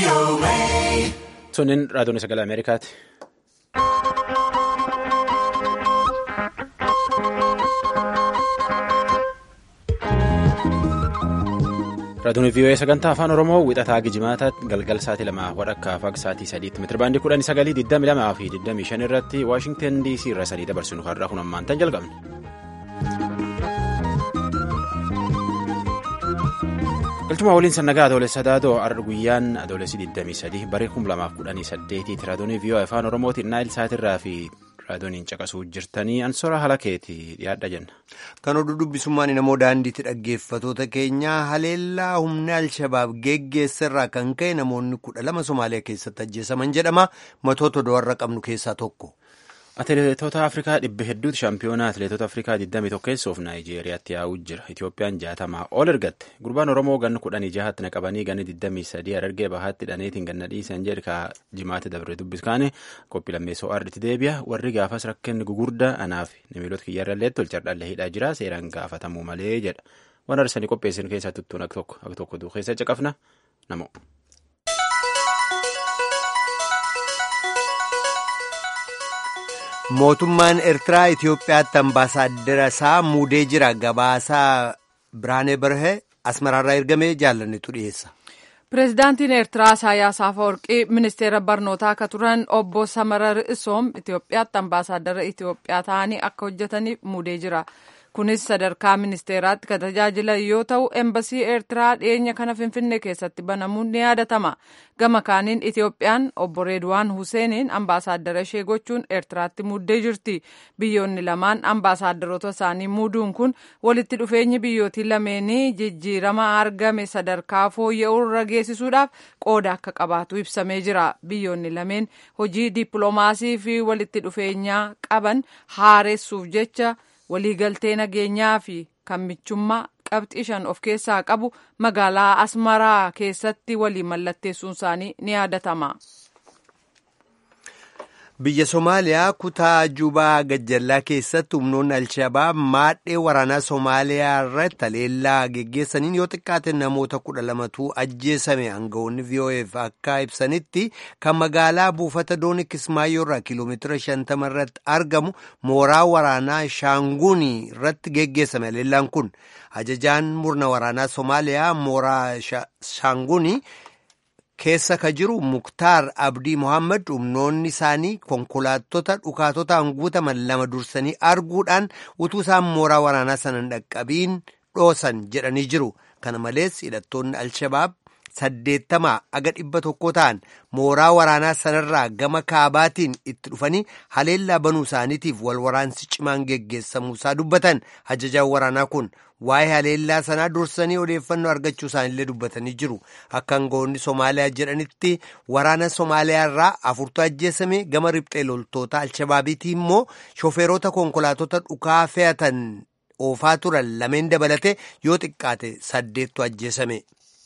Sunniin raadiyoon sagalee Ameerikaati. Raadiyoon VOA sagantaa afaan Oromoo wixataa Gijimaata galgal sa'aatii lamaa walakkaa fi sa'aatii sadiitti meetirabaandii kudhanii sagalii digdami lamaa fi digdamii shan irratti Waashingtan DC irra sadii dabarsinu har'aa kun ammaan tan jalqabne. galchuma waliin sannagaa adoolessa daadoo arra guyyaan adoolessi 23 barii 2018 raadiyoon VOA afaan oromootiin naayil saatirraa fi raadiyooniin caqasuu jirtanii ansora halakeeti dhiyaadha jenna. kan oduu dubbisummaan namoo daandiitti dhaggeeffatoota keenyaa haleellaa humna alshabaab geggeessarraa kan ka'e namoonni kudha lama somaaliyaa keessatti ajjeesaman jedhama matoota do'arra qabnu keessaa tokko. Atileetota Afrikaa dhibba hedduuti shaampiyoonaa atileetota Afrikaa 21 keessoof Naayijeeriyaatti yaa'uu jira. Itoophiyaan jaatamaa ol ergatte. Gurbaan Oromoo ganna kudhanii jahatti naqabanii ganni 23 Harargee bahaatti dhaneetiin ganna dhiisan jedha jimaatti dabre dubbiskaane qophii lammeessoo arditti deebi'a. Warri gaafas rakkinni gugurdaa anaaf namiilota kiyyarrallee tolchardhallee hidhaa jira seeraan gaafatamuu malee jedha. Waan arsanii qopheessin keessaa tuttuun akka tokko akka tokko keessa caqafna namo. mootummaan eertiraa itiyoophiyaatti ambaasaaddara isaa muudee jira gabaasaa biraanee barhee asmaraarraa ergamee jaalannetu dhiyeessa. pireezidaantiin eertiraa isaayyaas afawarqii ministeera barnootaa akka turan obbo samarar isoom itiyoophiyaatti ambaasaaddara itiyoophiyaa ta'anii akka hojjetaniif muudee jira. kunis sadarkaa ministeeraatti kan tajaajilan yoo ta'u embasii eertiraa dhiyeenya kana finfinnee keessatti banamuun ni yaadatama gama kaaniin itiyoophiyaan obbo reedwaan huseeniin ambaasaaddara ishee gochuun eertiraatti muuddee jirti biyyoonni lamaan ambaasaadarota isaanii muuduun kun walitti dhufeenyi biyyootii lameenii jijjiirama argame sadarkaa fooyya'uu irra geessisuudhaaf qooda akka qabaatu ibsamee jira biyyoonni lameen hojii dippiloomaasii fi walitti dhufeenyaa qaban haaressuuf jecha. waliigaltee nageenyaa fi kan michummaa qabxii shan of keessaa qabu magaalaa asmaraa keessatti walii mallatteessuun isaanii ni yaadatama. biyya somaaliyaa kutaa jubaa gajjallaa keessatti humnoonni alshabaab maadhee waraanaa somaaliyaa irratti haleellaa geggeessaniin yoo xiqqaate namoota kudha lamatu ajjeesame aangawoonni vo'eef akka ibsanitti kan magaalaa buufata doonii kismaayyoo irraa kiiloomeetira shantama irratti argamu mooraa waraanaa shaanguunii irratti geggeessame haleellaan kun ajajaan murna waraanaa somaaliyaa mooraa shaanguunii. keessa ka jiru muktaar abdii mohaammed humnoonni isaanii konkolaattota dhukaatotaan guutaman lama dursanii arguudhaan utuu isaan mooraa waraanaa sana hin dhaqqabiin dhoosan jedhanii jiru kana malees hidhattoonni alshabaab saddeettamaa aga dhibba tokko ta'an mooraa waraanaa sanarraa gama kaabaatiin itti dhufanii haleellaa banuu isaaniitiif wal waraansi cimaan geggeessamuusaa dubbatan ajajaan waraanaa kun waa'ee haleellaa sanaa dursanii odeeffannoo argachuu isaanillee dubbatanii jiru akka aangawoonni somaaliyaa jedhanitti waraana somaaliyaa irraa afurtu ajjeesame gama riphxee loltoota alshabaabiitii immoo shofeerota konkolaatota dhukaa fe'atan oofaa turan lameen dabalate yoo xiqqaate saddeettu ajjeesame.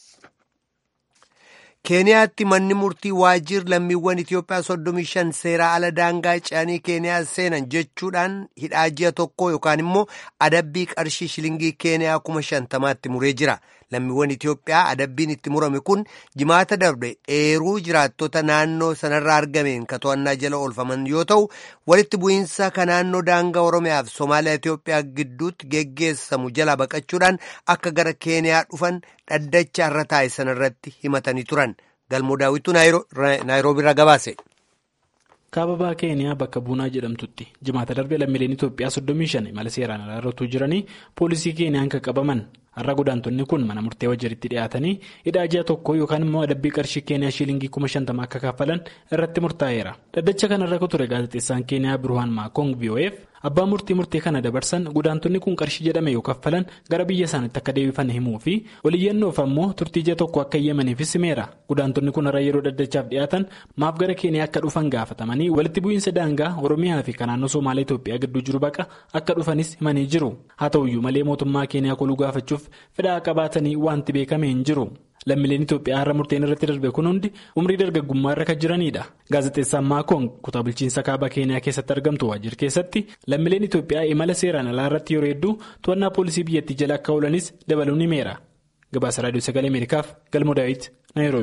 keeniyaatti manni murtii waajjir lammiiwwan itiyoophiyaa soddomii shan seeraa ala daangaa ce'anii keeniyaa seenan jechuudhaan hidhaa ji'a tokko yookaan immoo adabbii qarshii shilingii keeniyaa kuma shantamaatti muree jira lammiiwwan itiyoophiyaa adabbiin itti murame kun jimaata darbe eeruu jiraattota naannoo sanarraa argameen ka to'annaa jala oolfaman yoo ta'u walitti bu'iinsa ka naannoo daangaa oromiyaa fi somaaliyaa itiyoophiyaa gidduutti geggeessamu jala baqachuudhaan akka gara keeniyaa dhufan dhaddacha irra taa'e sanarratti himatanii turan galmoo daawwituu naayiroobii irraa gabaase. kaababaa keeniyaa bakka buunaa jedhamtutti jimaata darbe lammiileen itoophiyaa 35 mala seeraan alaa irratti jiranii poolisii keeniyaan kan qabaman har'a godaantonni kun mana murtee wajjiritti dhiyaatanii hidhaa ji'a tokko yookaan immoo adabbii qarshii keeniyaa shiilingii 50 akka kaffalan irratti murtaa'eera dhaddacha kanarra ture gaazexeessaan keeniyaa birhaan maakoong vo'eef abbaa murtii murtee kana dabarsan godaantonni kun qarshii jedhame yoo kaffalan gara biyya isaaniitti akka deebifan himuu fi waliyyannoof ammoo turtii ji'a tokko akka eeyyamaniifis himeera godaantonni kun har'a yeroo dhaddachaaf dhiyaatan maaf gara keeniyaa akka dhufan gaafatamanii walitti bu'iinsa daangaa oromiyaa fi naannoo soomaalii itoophiyaa gidduu jiru baqa akka dhufanis himanii jiru haa ta'uyyuu malee mootummaa keeniyaa koluu gaafachuuf fedhaa qabaatanii wanti beekame hin jiru. lammiileen Itoophiyaa har'a murteen irratti darbe kun hundi umrii dargaggummaa irra kan jiranidha. Gaazexeessaan Maakoon kutaa bulchiinsa kaabaa Keeniyaa keessatti argamtu waajjir keessatti lammiileen Itoophiyaa imala seeraan alaa irratti yeroo hedduu to'annaa poolisii biyyattii jala akka oolanis dabaluun himeera. Gabaasa Raadiyoo Sagalee Ameerikaaf Galmoo Daawit Naayiroobi.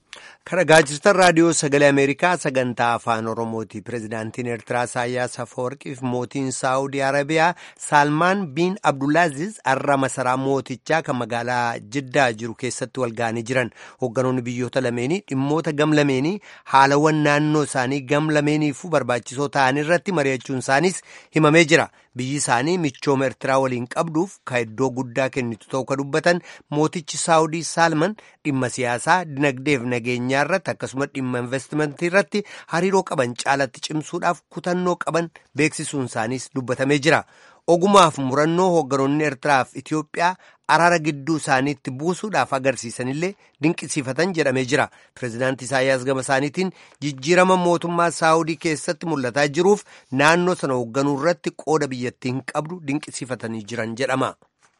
Kan dhaggeeffachaa raadiyoo sagalee Ameerikaa sagantaa afaan Oromooti. Pireezidaantiin Eertiraa Isaayyaas Afeworqii fi mootiin Saawudii Arabiyaa Saalmaan biin Abdulaaziz har'a masaraa mootichaa kan magaalaa Jiddaa jiru keessatti wal ga'anii jiran. Hoogganoonni biyyoota lameenii dhimmoota gam lameenii haalawwan naannoo isaanii gam lameeniifuu barbaachisoo ta'an irratti mari'achuun isaaniis himamee jira. Biyyi isaanii michooma Eertiraa waliin qabduuf kan iddoo guddaa kennitu ta'uu kan dubbatan mootichi Saawudii Saalman dhimma siyaasaa, dinagdeef nageenyaa irratti akkasumas dhimma investimentii irratti hariiroo qaban caalatti cimsuudhaaf kutannoo qaban beeksisuun isaaniis dubbatamee jira. Ogumaaf murannoo hoogganoonni Eertiraaf Itiyoophiyaa araara gidduu isaaniitti buusuudhaaf agarsiisanillee dinqisiifatan jedhamee jira. Pireezidaantii Isaayyaas gama isaaniitiin jijjiirama mootummaa Saawudii keessatti mul'ataa jiruuf naannoo sana hoogganuu irratti qooda biyyattiin qabdu dinqisiifatanii jiran jedhama.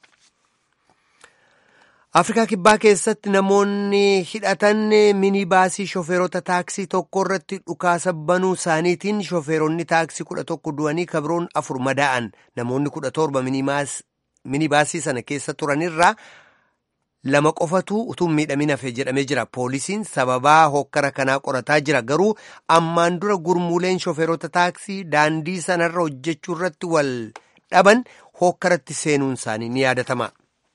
Afrikaa Kibbaa keessatti namoonni hidhatan minibaasii shofeerota taaksii tokko irratti dhukaasa banuu isaaniitiin shofeeronni taaksii kudha tokko du'anii kabiroon afur madaa'an namoonni kudha torba minibaasii sana keessa turanirraa lama qofatu utuu miidhamin hafe jedhamee jira. Poolisiin sababaa hokkara kanaa qorataa jira. Garuu ammaan dura gurmuuleen shofeerota taaksii daandii sanarra hojjechuu irratti wal dhaban hokkaratti seenuun isaanii ni yaadatama.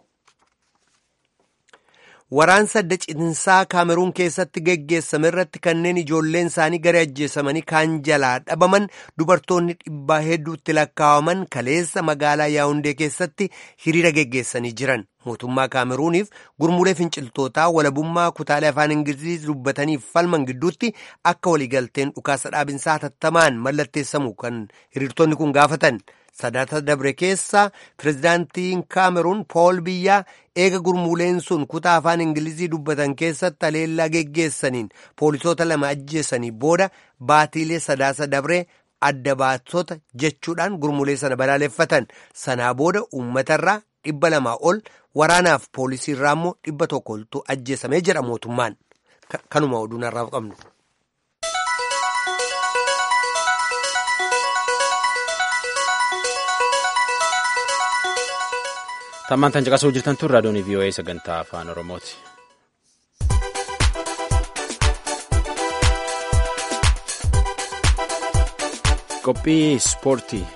Waraansa adda cinsaa kaameruun keessatti geggeessame irratti kanneen ijoolleen isaanii gara ajjeesamanii kaan jalaa dhabaman dubartoonni dhibbaa hedduutti lakkaa'aman kaleessa magaalaa yaawundee keessatti hiriira geggeessanii jiran. Mootummaa kaameruuniif gurmuulee finciltootaa walabummaa kutaalee afaan ingilizii dubbataniif falman gidduutti akka waliigalteen dhukaasa dhaabinsaa hatattamaan mallatteessamu kan hiriirtonni kun gaafatan. Sadaata dabre keessa pireezidaantiin kaameruun pool biyyaa eega gurmuuleen sun kutaa afaan ingilizii dubbatan keessatti haleellaa geggeessaniin poolisoota lama ajjeessanii booda baatiilee sadaasa dabree adda baatota jechuudhaan gurmuulee sana balaaleffatan sanaa booda uummatarraa dhibba lamaa ol waraanaaf poolisiirraa immoo dhibba tokko oltu ajjeesamee jedha mootummaan kanuma oduu narraaf qabnu. Tammaan tan caqasuu jirtan tun raadiyoon VOA sagantaa afaan Oromooti. Qophii ispoortii.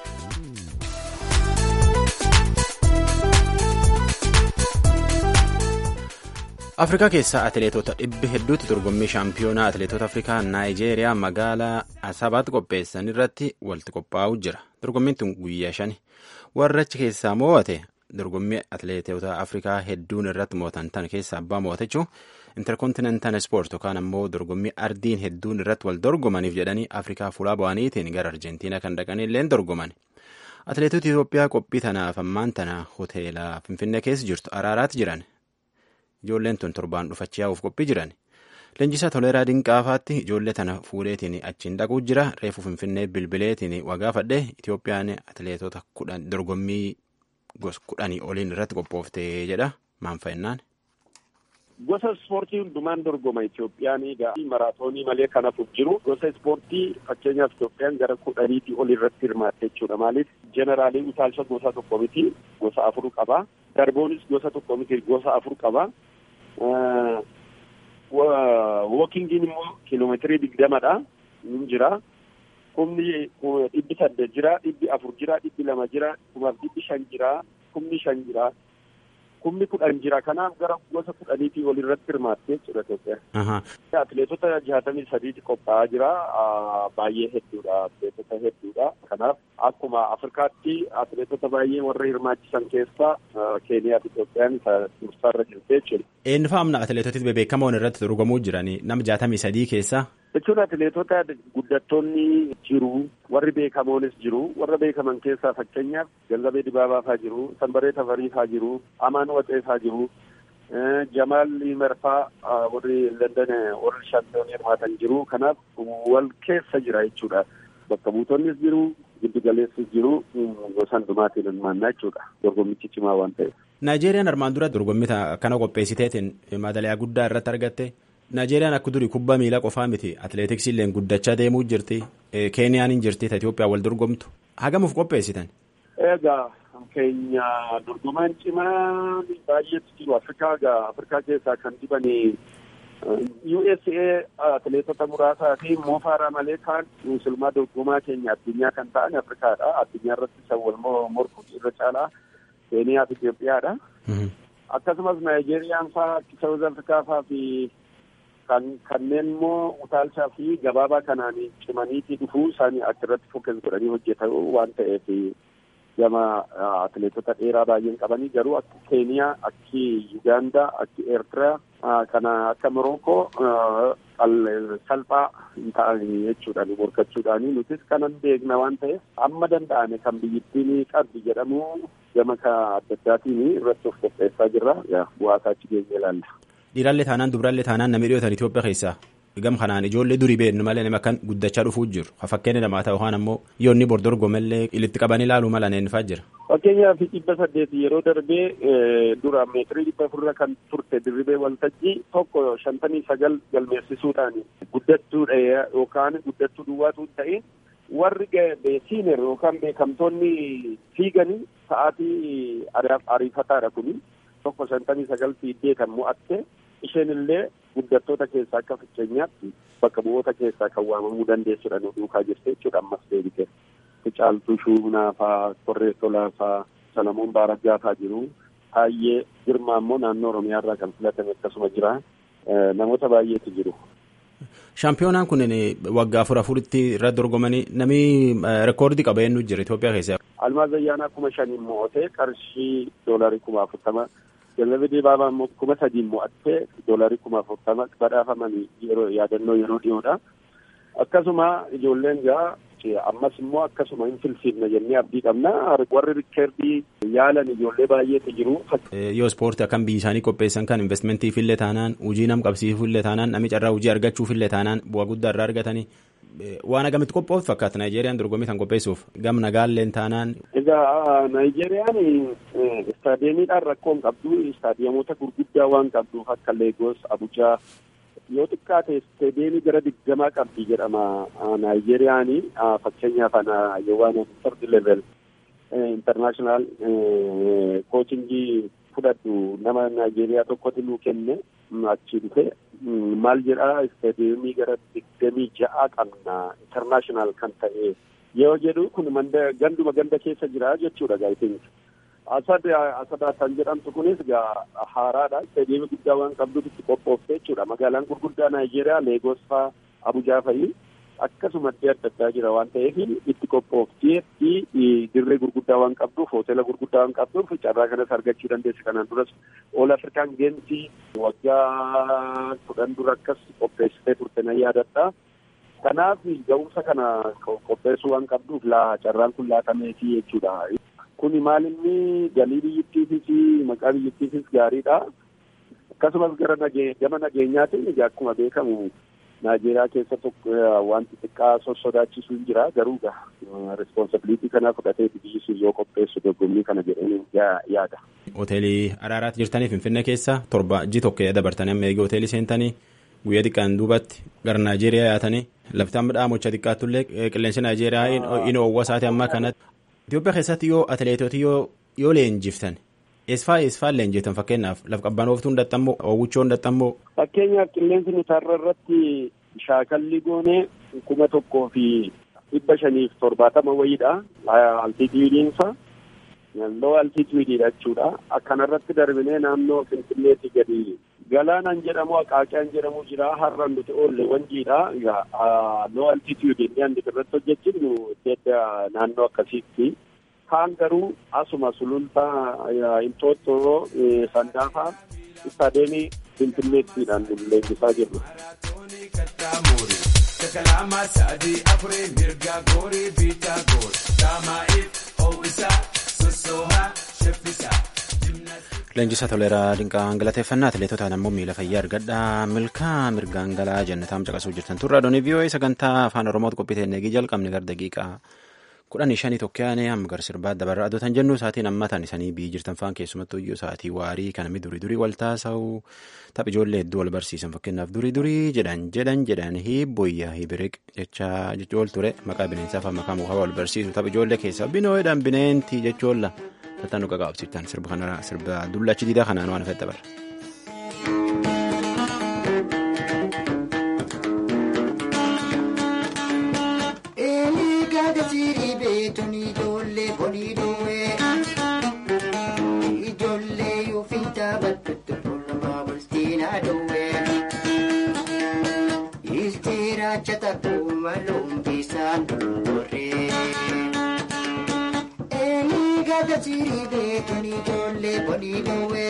Afrikaa keessaa atileetota dhibbi hedduutti dorgommii shaampiyoonaa atileetota Afrikaa Naayijeeriyaa magaalaa Asabaatti qopheessan irratti walitti qophaa'uu jira. Dorgommiin tun guyyaa shani. Warra achi keessaa mo'ate dorgommii atileetota afrikaa hedduun irratti mo'atan tan keessa abbaa mo'atachuu interkontinental sport yookaan ammoo dorgommii ardiin hedduun irratti wal dorgomaniif jedhanii afrikaa fuulaa bu'aniitiin gara arjentiinaa kan dhaqanii illeen dorgoman atileetota itoophiyaa qophii tanaaf ammaan tana hoteela finfinnee keessa jirtu araaraatti jiran ijoolleen tun torbaan dhufachaa yaa'uuf qophii jiran leenjisaa toleeraa dinqaafaatti ijoollee tana fuudheetiin achiin dhaquu jira reefu finfinnee bilbileetiin wagaafadhe itoophiyaan atileetota kudhan dorgommii Gosa kudhanii oliin irratti qophooftee jedha maan fa'innaan. Gosa ispoortii hundumaan dorgoma Itoophiyaan egaa maraatoonii malee kan hafuuf jiru gosa ispoortii fakkeenyaaf Itoophiyaan gara kudhaniitii ol irratti hirmaatte jechuudha. Maaliif jeneraalii utaalcha gosa tokko miti gosa afur qaba. Darboonis gosa tokko miti gosa afur qaba. Wookingiin immoo kiiloomeetirii digdamadha. Ni jira. Kumni dhibbi saddeet jira, dhibbi afur jira, dhibbi lama jira, kumaaf dhibbi shan jira, kumni shan jira, kumni kudhan jira. Kanaaf gara gosa kudhaniitii ol irratti hirmaatte jechuudha Itoophiyaa. Atileetota jaatamii sadiiti qophaa'aa jira. Baay'ee hedduudha. Atileetota hedduudha. Kanaaf akkuma Afrikaatti atileetota baay'ee warra hirmaachisan keessaa Keeniyaa fi Itoophiyaan dursaarra jirti jechuudha. Eenyu fa'aamna atileetoti bebeekamoon irratti dorgomuu jiranii nama jaatamii sadii keessaa. jechuun atileetota guddattoonni jiru warri beekamoonis jiru warra beekaman keessaa fakkeenyaaf Gannabee Dibaabaa faa jiru Sanbaree Tafarii faa jiru Amaan Waxee faa jiru Jamaal Merfaa warri London warri shaampiyoonii hirmaatan jiru kanaaf wal keessa jira jechuudha bakka buutonnis jiru giddu galeessis jiru gosa hundumaatiin hirmaannaa jechuudha dorgommichi cimaa waan ta'eef. Naayijeeriyaan armaan dura dorgommii kana qopheessiteetiin madaliyaa guddaa irratti argatte. Naayijeeriyaan akka durii kubbaa miilaa qofaa miti atileetiksii illee guddachaa deemuu jirti keeniyaan hin jirti Itoophiyaa wal dorgomtu hagamuuf qopheessitan. Egaa keenya dorgomaan cimaa baay'eetu jiru Afrikaa egaa Afrikaa keessaa kan dibanii USA atileetota muraasaa fi moofaara malee kaan musulmaa dorgomaa keenya addunyaa kan ta'an Afrikaadha. Addunyaa irratti isa wal morkuu irra caalaa Keeniyaa fi Itoophiyaadha. Akkasumas Naayijeeriyaan faa Saawuz Afrikaa faa fi kanneen immoo utaalchaa fi gabaabaa kanaan cimaniitii dhufuu isaanii achirratti fokkes godhanii hojjetan waan ta'eef gama atileetota dheeraa baay'een qabanii garuu akka Keeniyaa, akki Yugaandaa, akki Eertiraa kana akka Morookoo salphaa hin ta'an jechuudhaan morkachuudhaan nutis kanan beekna waan ta'eef amma danda'ame kan biyyittiin qabdi jedhamu gama adda addaatiin irratti of qopheessaa jirra bu'aasaa achi geenye ilaalla. Dhiirallee taanaan dubrallee taanaan namni dhiyootan Itoophiyaa keessaa gam kanaan ijoollee durii beeknu malee nama akkan guddachaa dhufuu jiru fakkeenya namaa ta'u yookaan ammoo yoonni bordorgomallee ilitti qabanii ilaaluu mala neennifaa jira. Fakkeenyaaf dhibba saddeet yeroo darbee dura meetirii dhibba afurra kan turte dirribee waltajjii tokko shantamii sagal galmeessisuudhaan guddattuudha yookaan guddattuu duwwaatu hin ta'in warri siineer yookaan beekamtoonni fiiganii sa'aatii ariifataadha kuni tokko shantamii sagal fiiddee kan mo'atte isheen illee guddattoota keessaa akka fakkeenyaatti bakka bu'oota keessaa kan waamamuu dandeessudha nu duukaa jirte jechuudha ammas deebite. Caaltuu Shuunaa faa, Korree Tolaa faa, Salamuun Baaraggaa faa jiru. Baay'ee Girmaa immoo naannoo Oromiyaa irraa kan filatame akkasuma jira. Namoota baay'eetu jiru. Shaampiyoonaan kun waggaa afur afuritti irratti dorgomanii namni reekoordii qaba eenyu jira Itoophiyaa keessa. Almaaz Ayyaanaa kuma shaniin mo'atee qarshii doolarii kuma afurtama. Jalabee Dibaabaa immoo kuma sadiin mo'attee doolarii kuma afurtama badhaafamanii yeroo yaadannoo yeroo dhiyoodha. Akkasuma ijoolleen gaa ammas immoo akkasuma hin filfilne jennee abdii qabna warri rikkeerdii yaalan ijoollee baay'eetu jiru. Yoo ispoortii akkam biyyi isaanii qopheessan kan investmentiif illee taanaan hojii nam qabsiisuuf illee taanaan namni carraa hojii argachuuf illee taanaan bu'aa guddaa irraa argatanii waan agamitti qophooftu fakkaata Naayijeeriyaan dorgommii kan qopheessuuf gam nagaalleen taanaan. Egaa Naayijeeriyaan istaadiyeemiidhaan rakkoo hin qabdu istaadiyeemota gurguddaa waan qabduuf akka Leegos, Abujaa yoo xiqqaate isteediyeemii gara digdamaa qabdi jedhama Naayijeeriyaan fakkeenyaaf waan third level international kochingii fudhadhu nama Naayijeeriyaa tokkotti nuu kenne achi dhufe maal jedhaa isteediyeemii gara digdamii ja'a qabna international kan ta'e yoo jedhu kun ganduma ganda keessa jira jechuudha gaa'etiin. Asad Asadaa kan jedhamtu kunis gaa haaraadha. Isteediyeemii guddaa waan qabduuf itti qophoofte jechuudha. Magaalaan gurguddaa Naayijeeriyaa Leegos faa Abujaa fa'i akkasuma adda addaa jira waan ta'eef itti qophooftee fi dirree gurguddaa waan qabduuf hoteela gurguddaa waan qabduuf carraa kanas argachuu dandeesse. Kanaan duras All African Games waggaa kudhan dura akkas qopheessitee turte na yaadadha. Kanaaf ga'umsa kana qopheessuu waan qabduuf laa carraan kun laatameefi jechuudha. Kuni maal inni galii biyyattiifis maqaa biyyattiifis gaariidha. Akkasumas gara gama nageenyaatiin akkuma beekamu Naayijeeriyaa keessa tokko wanti xiqqaa sossodaachisuu hin jira garuu responsibilitii kana fudhatee biyyi sun yoo qopheessu dorgommii kana jedhanii yaada. Hoteelii Araaraatti jirtanii Finfinnee keessa torba ji tokko dabartanii amma eegee hoteelii seentanii guyyaa xiqqaan duubatti gara Naayijeeriyaa yaatanii lafti amma dhaamocha xiqqaattullee qilleensi Naayijeeriyaa inni oowwa isaati ammaa kanatti. Itoophiyaa keessatti yoo atileetoti yoo leenjiftan eesfaa eesfaa leenjiftan fakkeenyaaf laf qabbanooftuu hin dhaxxammoo oowwichoo hin dhaxxammoo. Fakkeenyaaf qilleensi nuti har'a irratti shaakalli goonee kuma tokkoo fi dhibba shaniif torbaatama wayiidha. Altituudiinsa loo altituudiidha jechuudha. Akkanarratti darbinee naannoo Finfinneetti gadi galaanaan jedhamu Aqaaqiyaan jedhamu jira. Har'a nuti oolle wanjiidha. Loo altituudii inni irratti hojjechuun naannoo akkasiitti. Kaan garuu asuma sulultaa Inxooxxoo Sandaafaa istaadeemii Finfinneettiidhaan leenjisaa jirru. Kalama sadii afurii mirga goorii biitaa goor daamaa'iif ho'isaa sossoohaa shaffisaa. Leenjisaa toleeraa dinqaa galateeffannaa atileetotaan ammoo miila fayyaa argadhaa milkaa mirgaan galaa jannataam caqasuu jirtan turre adoonii vii'oo'ee sagantaa afaan oromootti qophii eegii jalqabne gara daqiiqaa kudhanii shanii tokkoyaane amma gara sirbaa dabarra adotan jennu sa'aatiin ammatan isanii biyyi jirtan faan keessumattuu iyyuu sa'aatii waarii kanami durii durii wal taasa'u tapha ijoollee hedduu wal barsiisan fakkeenyaaf durii durii jedhan jedhan jedhan hiibboyyaa hiibiriq jechaa jechool ture maqaa bineensaa fi maqaa mukaa wal barsiisu tapha ijoollee keessaa binooyedhaan bineentii jechoolla. Tattaan dhugaa qaabsiiftan sirba kana sirba dullachi diidaa kanaan waan fedha bara. dhowwe. Ilteeraacha takkuma lumbisaan dulloorree. Eenyu gada jirii beekan ijoollee bonii dhowwe.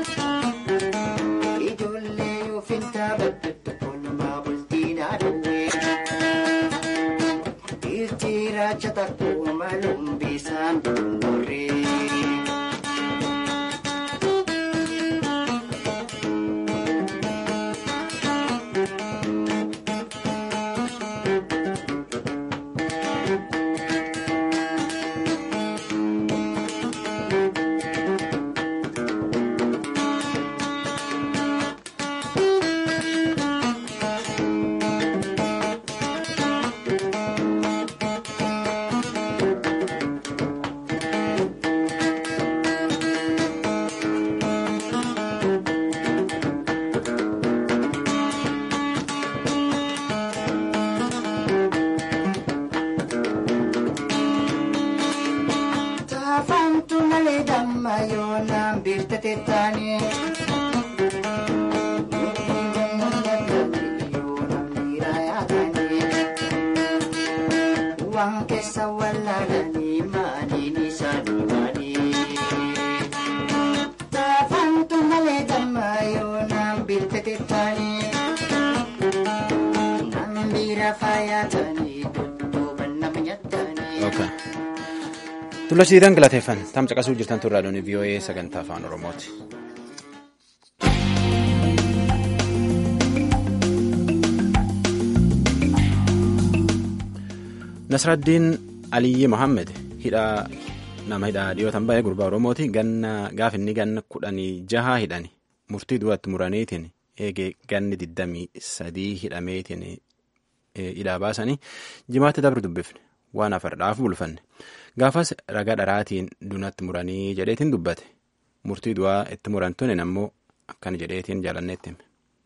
Ijoollee ofintaa baddatu kolumaa bultiinaa dhowwe. Ilteeraacha takkuma lumbisaan dulloorree. Taafantu malee damma yoonaan biirtate taane. Waan keessa wallaalanii maaliin isaanii maali? Taafantu malee damma yoonaan biirtate taane. Nan biira faayatanii dudduuban nama nyaatanii. Okay. Tulla siidan galateeffan tam caqasuu jirtan turraa doonii VOA sagantaa afaan Oromooti. Nasraddiin Aliyyi Mohammed hidhaa nama hidhaa dhiyootan baay'ee gurbaa Oromooti ganna gaaf inni ganna kudhanii jaha hidhani murtii du'atti muraniitiin eegee ganni digdamii sadii hidhameetiin hidhaa baasanii jimaatti dabru dubbifne waan afardhaaf bulfanne gaafas ragaa dharaatiin dunatti muranii jedheetiin dubbate murtii du'aa itti muran tunin ammoo akkan jedheetiin jaalanneetti hime.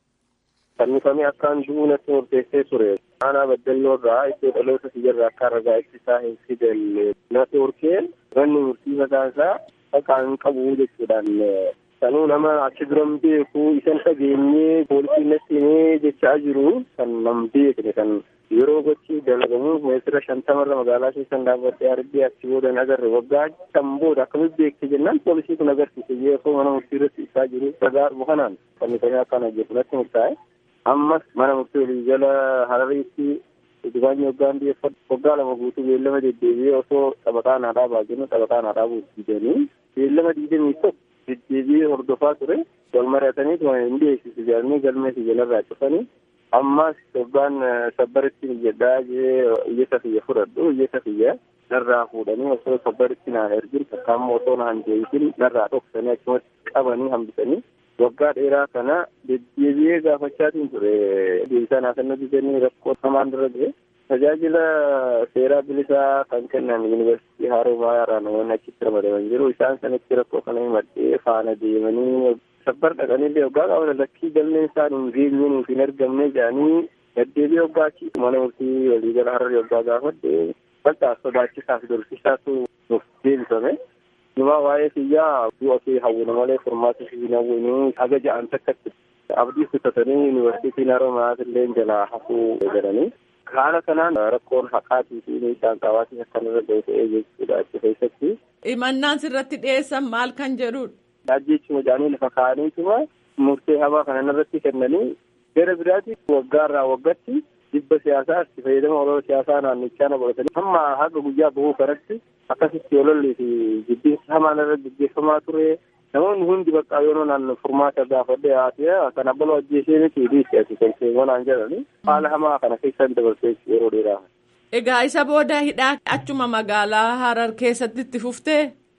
Fannifamee akkaan du'uu natti murteessee ture. Aanaa baddalloo irraa iddoo dhaloota siyyarraa akka ragaa ittisaa hin fidalle natti horkeen manni murtii mataa isaa akka hin qabu jechuudhaan sanuu nama achi duran beeku isan dhageenyee poolisiin natti himee jechaa jiru kan nam beekne kan yeroo gochi dalagamu meetira shantamarra magaalaa keessan dhaabbadhee argee achi booda hin agarre waggaa kan booda akkamitti beekte jennaan poolisii kun agarsiise yeroo mana murtii irratti ibsaa jiru ragaa dhufu kanaan fannifamee akkana jedhu natti murtaa'e. ammas mana murtii walii jala harariitti dibaanyi waggaan dhiyeeffatu waggaa lama guutuu beellama deddeebi'ee osoo taphataa naa dhaabaa jennu taphataa naa dhaabuu diidanii beellama diidamii tokko deddeebi'ee hordofaa ture wal mari'atanii hin dhiyeessisu jedhanii galmeessi jalarraa cufanii ammas waggaan sabbaritti jedhaa jee iyyata kiyya fudhadhu iyyata kiyya narraa fuudhanii osoo sabbaritti naan ergin takkaammoo osoo naan deebisin narraa dhoksanii achumatti qabanii hambisanii waggaa dheeraa kana deddeebi'ee gaafachaatiin ture deebisaa naasannoo didanii rakkoo hamaan dura ture tajaajila seeraa bilisaa kan kennan yuunivarsiitii haroo maayaraa namoonni achitti ramadaman jiru isaan sanitti rakkoo kana himadhee faana deemanii sabbar dhaqanillee waggaa qaban lakkii galmeen isaan hin geenye nuuf hin argamne jedhanii deddeebi'ee waggaa achi mana murtii waliigala hararri waggaa gaafadhe bal'aa sodaachisaaf dorsisaatu nuuf deebifame Numa waa'ee kiyyaa du'a kee hawwina malee furmaata fi hin hawwinuu haga ja'an takkatti abdii kutatanii yuunivarsiitiin haroomaas illee jalaa hafuu jedhanii haala kanaan rakkoon haqaatii fi miidhaan qabaatii akkanirra ga'e ta'ee jechuudha achi keessatti. Himannaan sirratti dhiyeessan maal kan jedhudha. Ajjeechuma jedhanii lafa kaa'aniituma murtee hamaa kanan irratti kennanii gara biraatti waggaarraa waggatti dhibba siyaasaa itti fayyadama olola siyaasaa naannichaa na godhatanii hamma haga guyyaa bahuu kanatti akkasitti ololli fi jibbiinsa hamaan irra gaggeeffamaa ture namoonni hundi bakka yeroo naan furmaata gaafadhe haasee kan abbaloo ajjeesee miti dhiisi ati kolfeewwan aan jedhani haala hamaa kana keessan dabarsee yeroo dheeraa. Egaa isa booda hidhaa achuma magaalaa Harar keessatti itti fuftee?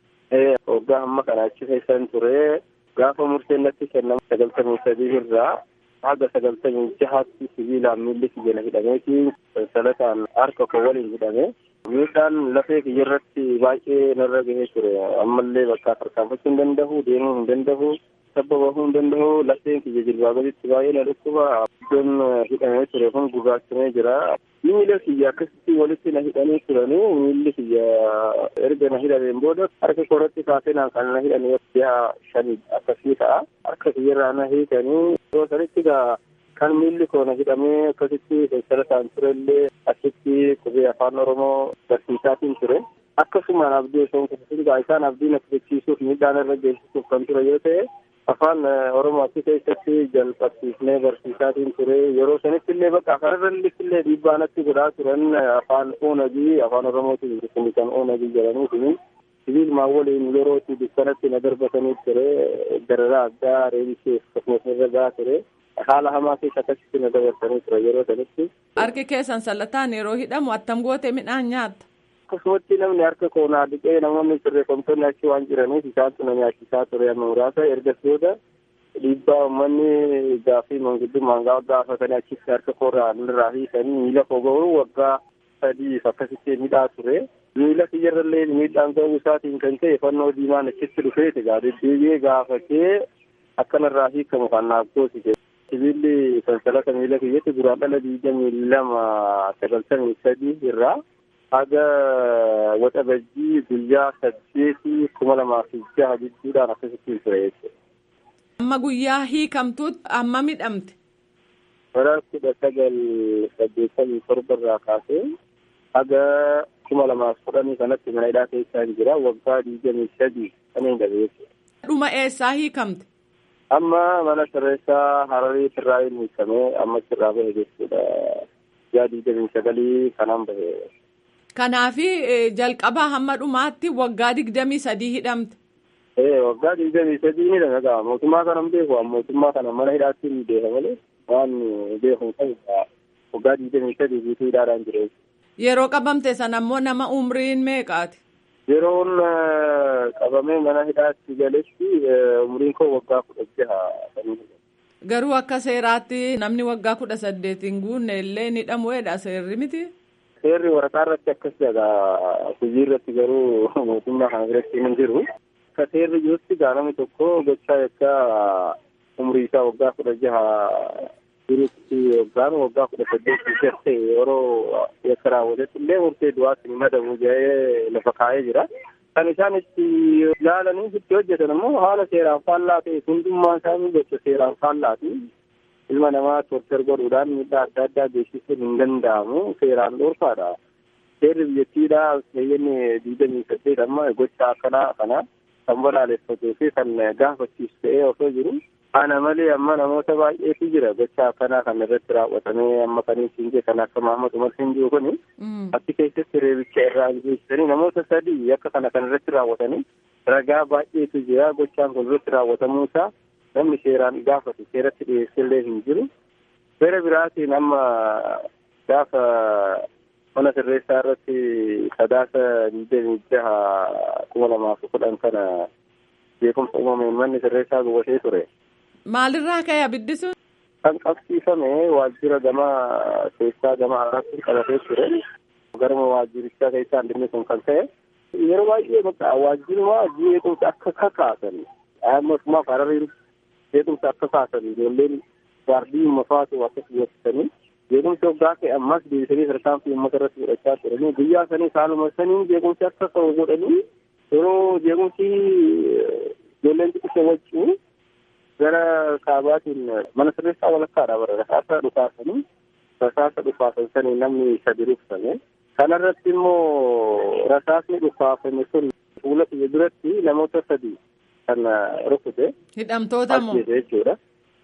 Waggaa hamma kana achi keessan ture gaafa murteen natti kennamu sagaltamii sadii irraa haga sagaltamii jahaatti sibiilaan miilli kiyya hidhameeti salataan harka koo waliin hidhame miidhaan lafee kiyya irratti baay'ee narra gahee ture ammallee bakka tarkaanfachuu hin danda'u deemuu hin danda'u tabba bahuu hin danda'u lafeen kiyya jilbaa gaditti baay'ee na dhukkuba iddoon hidhamee ture kun gurraachamee jira miila kiyya akkasitti walitti na hidhanii turanii miilli kiyya erga na hidhameen booda harka koratti kaasee naan kan na hidhanii ji'a shanii akkasii ta'a harka kiyyarraa na hiikanii yeroo sanitti gaa kan miilli koo na hidhamee akkasitti seensarataan turellee achitti qubee afaan oromoo barsiisaatiin ture akkasumaan abdii osoo hin kutusin isaan abdii na kutusiisuuf miidhaan irra geessisuuf kan ture yoo ta'e afaan oromoo achi keessatti jalqabsiifnee barsiisaatiin ture yeroo sanitti illee bakka kanarratti illee dhiibbaa natti godhaa turan afaan oonagii afaan oromootiin kun kan oonagii jedhaniitiin sibiilmaan waliin yerootti dukkanatti na darbatanii ture dararaa addaa reebisee akkasumas irra gahaa ture haala hamaa keessa akkasitti na dabarsanii ture yeroo sanitti. Harki keessan sallataan yeroo hidhamu attam goote midhaan nyaatta. akkasumatti namni harka koonaa dhiqee namoonni sirreeffamtoonni achi waan jiraniif isaantu na nyaachisaa ture amma muraasa ergas booda dhiibbaa uummanni gaaffii manguddummaan gaafatanii achitti harka koorraa nurraa hiikanii miila koo ga'uu waggaa sadiif akkasitti midhaa ture. miila kiyyarrallee miidhaan ga'uu isaatiin kan ta'e fannoo diimaan achitti dhufeeti gaa deddeebi'ee gaafatee akkanarraa hiikamu kan naaf goosise. Sibiilli sansalata miila kiyyatti duraan dhala digdamii lama sagaltamii sadii irraa haga waxa bajjii guyyaa saddeetii kuma lamaa fi jaha gidduudhaan akkasitti ture jechuudha. Amma guyyaa hiikamtuutti amma midhamte. Bara kudha sagal saddeettamii torba irraa kaasee haga kuma lamaaf kudhanii kanatti mana hidhaa keessaa hin jira waggaa digdamii sadii kan hin gabe jechuudha. Dhuma eessaa hiikamte? Amma mana sirreessaa Hararii irraa hin hiikamee amma irraa bahe jechuudha. Guyyaa digdamii sagalii kanaan bahe. Kanaafi jalqabaa hamma dhumaatti waggaa digdamii sadii hidhamte. Ee waggaa digdamii sadii ni dalagaa mootummaa kana hin beeku mootummaa kana mana hidhaatti ni beeka malee waan beeku ta'u waggaa digdamii sadii guutuu hidhaadhaan jira. Yeroo qabamte sana ammoo nama umriin meeqaati? Yeroon qabamee mana hidhaatti galetti umriin koo waggaa kudha jaha. Garuu akka seeraatti namni waggaa kudha saddeet hin guunne illee ni hidhamuudha seerri miti? Seerri waraqaa irratti akkas jedha hojii irratti garuu mootummaa kana biratti hin jiru. Akka seerri jirutti namni tokko gochaa yakka umrii isaa waggaa kudha jaha jirutti yookaan waggaa kudha saddeetti garte yeroo yakka raawwatetti illee murtee du'aatti ni madabu jedhee lafa kaa'ee jira. Kan isaan itti ilaalanii itti hojjetan immoo haala seeraan faallaa ta'e hundummaa isaanii gocha seeraan faallaati. Ilma namaa tortar godhuudhaan miidhaa adda addaa geessisuun hin danda'amu seeraan dhoorkaadha. Seerri biyyattiidhaa keeyyanni digdamii saddeet amma gocha akkanaa kana kan balaaleffatee fi kan gaafachiisu ta'ee osoo jiru ana malee amma namoota baay'eetu jira gocha akkanaa kan irratti raawwatamee amma kan hin kan akka Mahamad Umar hin jiru kuni achi keessatti reebicha irraa geessisanii namoota sadii akka kana kan irratti raawwatanii ragaa baay'eetu jira gochaan kun irratti raawwatamuu isaa namni seeraan gaafatu seeratti dhiyeessillee hin jiru. Seera biraatiin amma gaafa mana sirreessaa irratti sadaasa digdamii jaha kuma lamaaf kudhan kana beekumsa uumameen manni sirreessaa gubatee ture. Maalirraa ka'e abiddi sun? Kan qabsiifame waajjira gama keessaa gama alaatti qabatee ture. Garuma waajjirichaa keessaa inni kun kan ta'e. Yeroo baay'ee bakka waajjiruma jeequmsa akka kakaasan. Mootummaaf hararii jeequmsa akka kaasan ijoolleen gaardii mafaatu akkas beeksisanii. Jeequmsi waggaa ta'e ammas deebisanii tarkaanfii uummata irratti fudhachaa turanii guyyaa sanii saaluma sanii jeequmsi akka ta'u godhanii yeroo jeequmsi ijoolleen xixiqqoo wajjin gara kaabaatiin mana sirreessaa walakkaadha bara rasaasa dhukaasanii rasaasa dhukaasan sanii namni sadi rukutame. Kanarratti immoo rasaasni dhukaafame sun fuula kiyya duratti namoota sadi kan rukute. Hidhamtoota moo? jechuudha.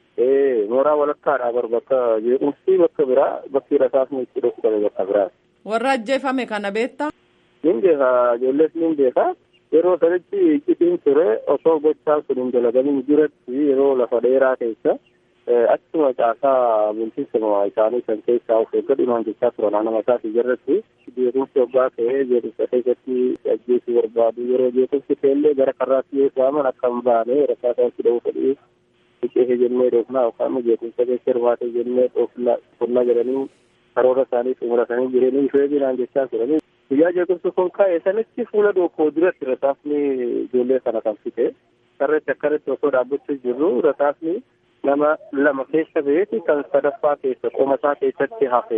Ee mooraa walakkaadha bar bakka jeequmsi bakka biraa bakki rasaasni itti dhukutame bakka biraa. Warra ajjeefame kana beektaa? Nin beeka ijoollees nin beeka. Yeroo sanitti iccitiin ture osoo gochaan sun hin dalagamin duratti yeroo lafa dheeraa keessa achuma caasaa bulchiinsa isaanii kan keessaa of eeggadhumaan jechaa turan nama isaati jirratti jeequmsi waggaa ta'ee jeequmsa keessatti ajjeesuu barbaadu yeroo jeequmsi ta'ellee gara karraatti yoo waaman akka hin baane rakkaataa itti dha'uu fedhii biqee jennee dhoofnaa yookaan jeequmsa keessa hirmaatee jennee dhoofnaa jedhanii karoora isaanii xumuratanii jireenii ishee binaan jechaa turanii guyyaa jeequmsi kun ka'e sanitti fuula dookoo duratti rasaasni ijoollee kana kan fite karreetti akkarratti osoo dhaabbachuu jirru rasaasni nama lama keessa beeti kan sadaffaa keessa qoma isaa keessatti hafe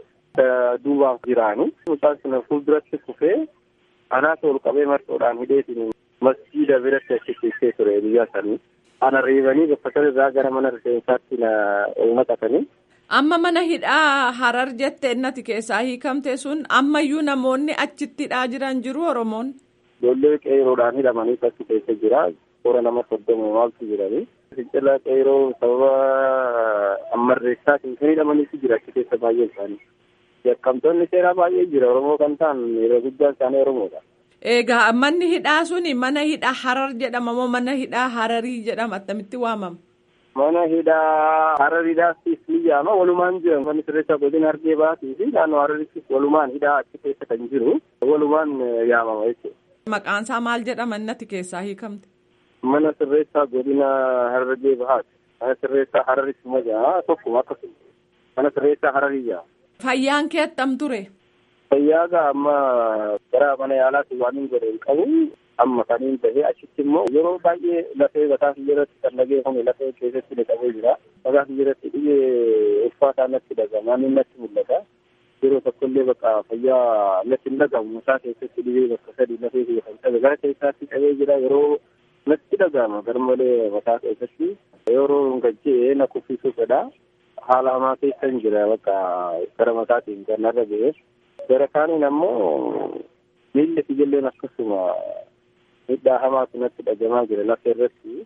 duubaaf jiraani. Mucaan sun fuulduratti kufee anaas ol qabee marxoodhaan hidheetiin masjiida biratti achi ciisee ture biyya sanii. Ana reebanii bakka sanarraa gara mana rifeensaatti na naqatanii. Amma mana hidhaa harar jette innati keessaa hiikamte sun ammayyuu namoonni achitti hidhaa jiran jiru Oromoon. Ijoollee qeeroodhaan hidhamanii achi keessa jira. Toora nama soddoma maaltu jiranii. Fincila qeeroo sababa ammarreessaatiin kan hidhamaniitu jira achi keessa baay'een isaanii. Yakkamtoonni seeraa baay'ee jira Oromoo kan ta'an yeroo guddaan isaanii Oromoodha. Egaa manni hidhaa suni mana hidhaa harar jedhama moo mana hidhaa hararii jedhama attamitti waamama? Mana hidhaa harariidhaas ni jaama walumaan jiran manni sirreessaa godina hargee baatii fi naannoo hararittis walumaan hidhaa achi keessa kan jiru walumaan yaamama jechuudha. Maqaan isaa maal jedhama innati keessaa hiikamte? Mana sirreessaa godina hargee bahaati. Mana sirreessaa hararitti majaa tokkuma akkasuma. Mana sirreessaa hararii jaama. Fayyaan kee attam ture? Fayyaa gaa amma gara mana yaalaatti waan hin godhe hin qabu. Amma kaniin bahee achitti immoo yeroo baay'ee lafee mataa irratti kan dhagee kun lafee keessatti dhiqamee jira. Mataa irratti dhibee uffaataa natti dhagama. Inni natti mul'ata. Yeroo tokkollee bakka fayyaa natti hin dhagamu. Mataa keessatti dhibee bakka sadii lafee kiyya kan qabe. Gara keessaatti qabee jira yeroo natti dhagama. Garmalee mataa keessatti yeroo gajjee na kuffisuu fedha. Haala hamaa keessa hin jira bakka gara mataatiin kan narra ga'e. Gara kaaniin ammoo miilli ijoolleen akkasuma miidhaa hamaatu natti dhagamaa jira lafa irratti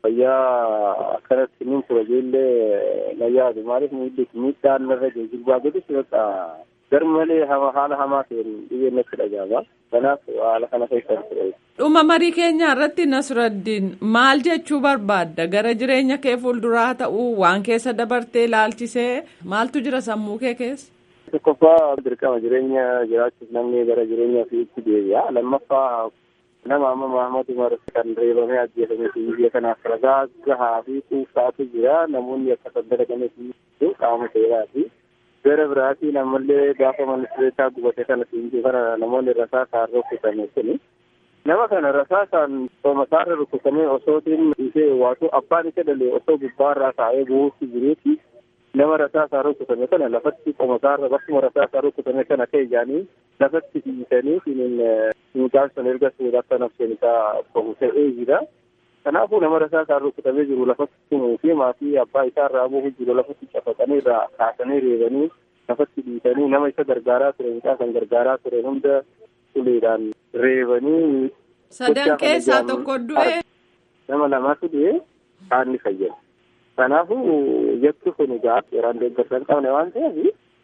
fayyaa akkanatti nin tura ijoollee na yaadu maaliif miilli miidhaan narra jiru jilbaa godhus bakka garmalee haala hamaa ta'een dhibeen natti dhagama kanaaf haala kana keessa ture. Dhuma marii keenya irratti Nasraddiin maal jechuu barbaadda gara jireenya kee fuulduraa ta'uu waan keessa dabartee ilaalchisee maaltu jira sammuu kee keessa? Tokkoffaa dirqama jireenya jiraachuuf namni gara jireenya ofiitti deebi'a. Lammaffaa nama amma Mahamad Umar kan reebamee ajjeefame biyya kanaaf ragaa gahaa fi kuusaatu jira. Namoonni akka saddara kana fi qaama seeraati. Gara biraatiin ammallee gaafa ministeeraa gubate kana siinjii kana namoonni rasaasaan rukutame kuni. Nama kana rasaasaan soomasaarra rukutamee osootiin ishee waatu abbaan isa dhalee osoo gubbaarraa taa'ee bu'uutti jiruuti. nama rasaasaa rukutame kana lafatti qomasaarra bakkuma rasaasaa rukutame kana ka'e jaanii lafatti dhiisanii sinin mucaan sun erga suudha akka nafseen isaa qofu ta'ee jira. Kanaafuu nama rasaasaa rukutamee jiru lafatti tumuu fi maatii abbaa isaa irraa bu'u jiru lafatti cafaqanii irraa kaasanii reebanii lafatti dhiisanii nama isa gargaaraa ture mucaa kan gargaaraa ture hunda uleedhaan reebanii. Sadan keessaa tokko du'e. Nama lamaatu du'e kaanni fayyada. Kanaafuu jechi kun egaa seeraan deeggarsa hin qabne waan ta'eef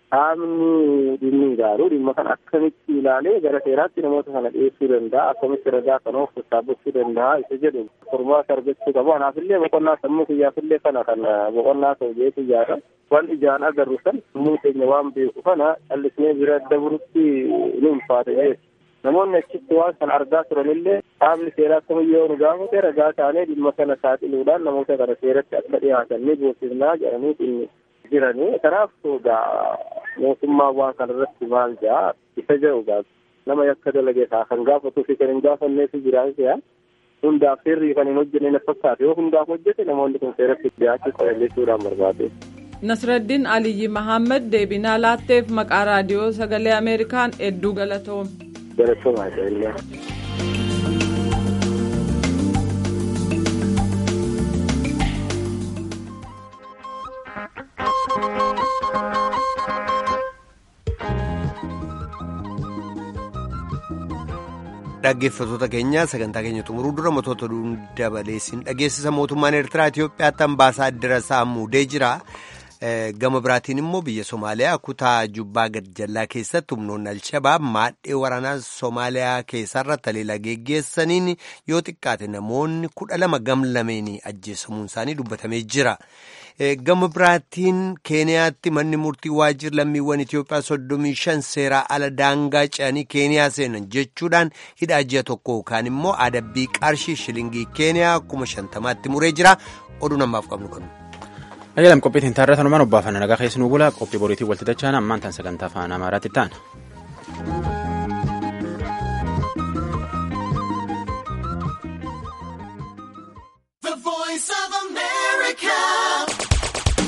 qaamni dhimmi ilaalu dhimma kana akkamitti ilaalee gara seeraatti namoota kana dhiyeessuu danda'a akkamitti ragaa kana of sassaabachuu danda'a isa jedhu furmaata argachuu qabu kanaafillee boqonnaa sammuu kiyyaafillee kana kan boqonnaa ta'u jeetu ijaara waan ijaan agarru san sammuu keenya waan beeku kana callisnee bira dabarutti ni ulfaata jechuudha. Namoonni achitti waan kana argaa turanillee qaamni seeraa kamiyyoo nu gaafate ragaa taanee dhimma kana saaxiluudhaan namoota kana seeratti akka dhiyaatan ni goosifnaa jedhanii inni jiranii. Kanaaf egaa mootummaa waan kana irratti maal jaa isa jedhu egaa nama yakka dalagee isaa kan gaafatuu fi kan hin gaafanneetu jiraan se'a. Hundaaf seerri kan hin hojjenne na fakkaate yoo hundaaf hojjete namoonni kun seeratti dhiyaachuu qaban jechuudhaan barbaade. Nasraddiin Aliyyi Mahammad deebinaa laatteef maqaa raadiyoo sagalee Ameerikaan hedduu galatoome. Galatoomaa illee. Dhaggeeffattoota keenya sagantaa keenya xumuruu dura mootota dabaleessin dhageessisa mootummaan Eertiraa Itoophiyaatti ambaasaaddara isaa muudee jira. Gama biraatiin immoo biyya Somaaliyaa kutaa Jubbaa Gadjallaa keessatti humnoonni Alshabaab maadhee waraanaa Somaaliyaa keessarra taleela geggeessaniin yoo xiqqaate namoonni kudha lama gamlameen ajjeesamuun isaanii dubbatamee jira. Gama biraatiin Keeniyaatti manni murtii waajjira lammiiwwan Itoophiyaa soddomii shan seeraa ala daangaa ce'anii Keeniyaa seenan jechuudhaan hidhaa ji'a tokko yookaan immoo adabbii qarshii shilingii Keeniyaa kuma shantamaatti muree jira. Oduu namaaf qabnu kanu. Ayyalam qophiitiin taarratan uumaan obbaafanna nagaa keessi nu bula qophii boriitiin walti dachaan ammaan tan sagantaa afaan amaaraatti ta'an.